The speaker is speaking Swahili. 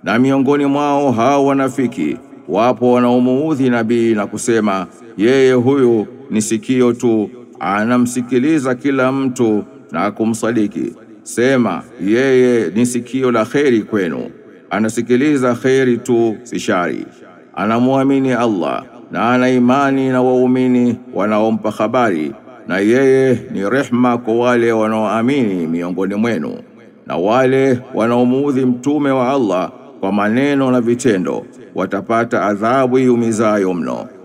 Na miongoni mwao hao wanafiki wapo wanaomuudhi nabii na kusema yeye huyu ni sikio tu, anamsikiliza kila mtu na kumsadiki. Sema yeye ni sikio la kheri kwenu, anasikiliza kheri tu, si shari. Anamwamini Allah na ana imani na waumini wanaompa habari, na yeye ni rehma kwa wale wanaoamini miongoni mwenu na wale wanaomuudhi mtume wa Allah kwa maneno na vitendo watapata adhabu iumizayo mno.